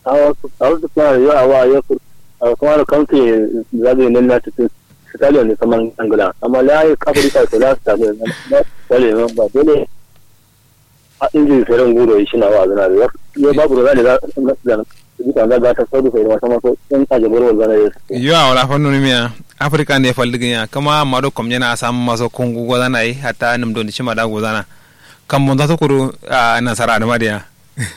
awa awa su kuma yo awa yo kuma da kanke zabe nan na cikin stadium ne kamar angula amma la yi kafirka to la ta ne wale ba dole a inji feren guro shi na wa zana da yo babu da zane da duka ga ga ta saudu sai wata maso in ka jabar wa zana yo awala fannu ni miya afrika ne faldigin ya kama mado komnya na sam maso kungu go zana yi hatta nim don shi mada go zana kan mun ta kuru a nasara da madiya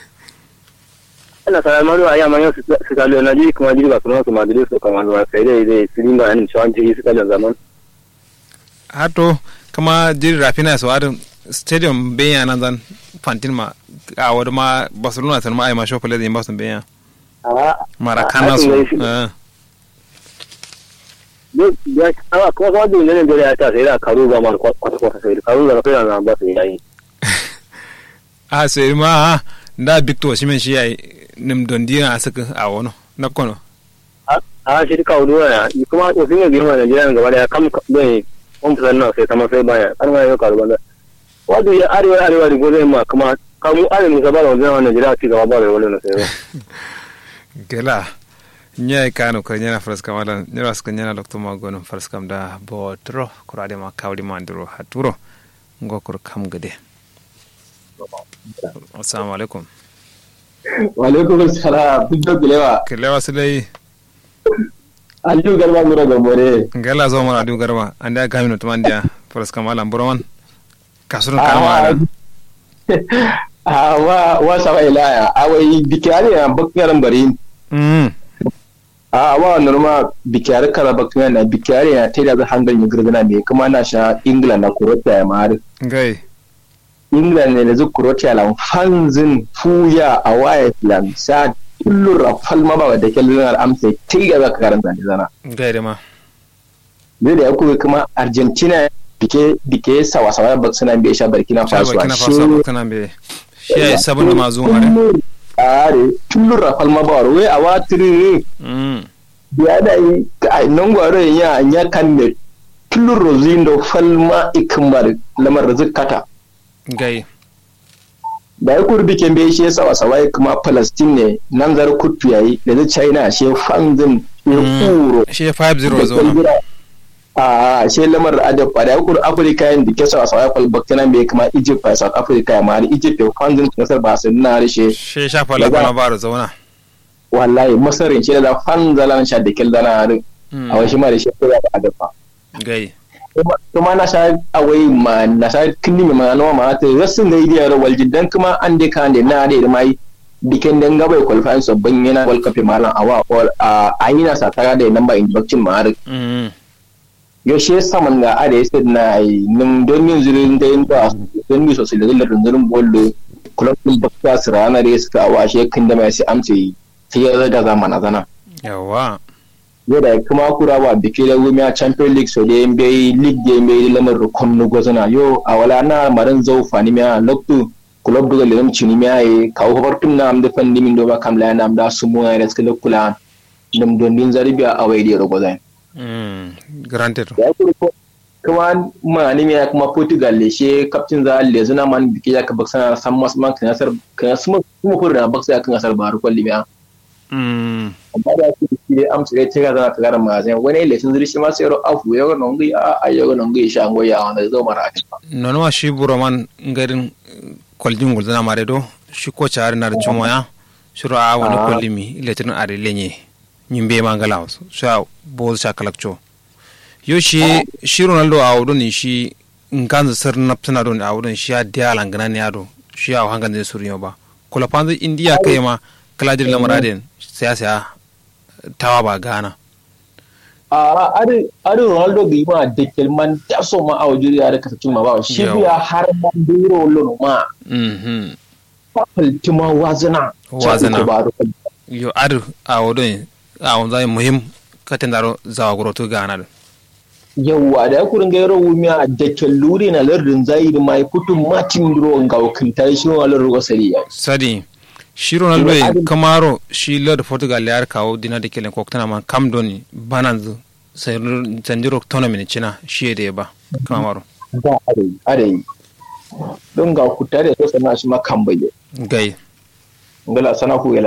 ana sara maru aya manyo su ka le na ji kuma ji ba kuma su madrid su kama ba sai dai dai su dinga an shawan ji su ka zaman hato kama jiri rafina su adin stadium benya nan zan fantin ma a wadda ma barcelona sun ma ai ma shofale da yin basun benya marakana su ya kuma kuma da ne da ya ta sai da karu ba ma kwata kwata sai karu da kai na ba su yayi a sai ma da victor shi men shi yayi nim don dina a saka a wani na kono a shi ka wudu ya kuma to sun yi girma da jiran gaba da kam bai on fusan nan sai sama sai baya an ma yau karu banda wato ya arewa arewa da gobe ma kuma kamu arewa musa ba da wajen wannan jira ci gaba ba da wani na sai gela nyai kanu ko nyana fras kam ala nyara ska nyana lokto ma gono fras kam da botro kurade ma kawdi ma nduro haturo ngokur kam gade assalamu alaikum wa alaikum assalam biddo gilewa gilewa sulai aliyu garba ngoro gambore ngala zo mara aliyu garba anda gamino to mandia fras kam ala mboroman kasurun kama ala a wa wa saba ilaya awai bikiyari na bakkaran bari mm a wa norma bikiyari kala bakkaran na bikiyari na taida da hangal ni gurguna me kuma na sha england na kurota ya mari ngai england ne da zu kurota lan fanzin fuya a waya plan sa tullura falma ba da kellunar amsa taida da karanta da zana ngai da ma zai da ya kuma argentina dike dike sawa sawa ba suna bai sha barkina faso burkina faso burkina be shi ya sabon da mazu mare are tullur rafal ma bawar we a watiri mm ya da yi a nan gwaro ya ya kan ne tullur rozindo falma ikmar lamar zakata gai da ya kurbi ke bai shi sawa sawa kuma palestine ne nan zar kutu yayi da zai china shi fanzin ya kuro shi 5-0 zo ma a shi lamar adab da ya kuru afirka yin da ke sawa sawa kwal baktina bai kuma egypt a south africa ya mari egypt ya fanzin kasar ba su na rishe shi shafa lagwana ba da zauna wallahi masarin shi da fanzalan sha da kel dana harin a wai shi ma da shi ya da adab gai kuma na sha awai ma na sha kinni ma na ma ta rasin da idiyar waljidan kuma an de kan de na de mai bikin dan gabai qualifying so ban yana world cup malan awa a ayina sa tara da namba induction ma har yaushe saman ga ada yasa na nim don yin zirin da yin da don mi sosai da zallar rundurin bollo kulafin bakta su rana da suka awa shi kan da mai sai amce sai ya da zamana zana yawa yau da kuma kura ba biki da gumi a champion league so da yin bai league da yin bai lamar rukun na gwazana yau a wala na marin zau fani miya loktu kulab duga lilam chini miya yi kawo habartun na amda fan dimin do ba kam la na amda sumu ya da suka kula nam don din zaribiya a wai da gwazan granted ya kuri ko kuma ma ni miya kuma portugal le she captain za le zuna man biki ya ka baksana san mas man kan asar kan asma kuma ko da baksa kan asar ba ru kwalli miya amma da su shi amsa ya tira zana ta gara mazan wani le sun zuri shi ma sai ro afu ya non gi a a ya non gi sha ngoya wanda zo mara ta nono ma shi buroman ngarin kwaljin gulzana mare do shi ko char na chumoya shiro a wani kwallimi letin are lenye nyimbe mangala wasu sha boz sha kalakcho yo shi shi ronaldo a wudon shi nganzu sir naptana don a wudon shi ya diala ngana ne ado shi ya hangan da suriyo ba kula panzu india kai ma kaladir lamaraden sai sai tawa ba gana a ari ari ronaldo bi ma de kelman da so ma a wajiri ya da kasacin ma ba shi biya har ma duro lono ma mhm faltima wazana wazana yo ar a wudon a wanda muhim katin daro zawa gurotu gana da yawwa da ya kurin ga yaro wumiya da kelluri na lardin zai da mai kutun matin duro ga wakilta shi wa lardin wasari ya sadi shi ronaldo ya kamaro shi lord portugal ya kawo dina da kelen koktana man kam doni banan sanjiro tournament cina shi da ya ba kamaro da are are don ga kuta da so sana shi ma kan bayyana gai ngala sana ku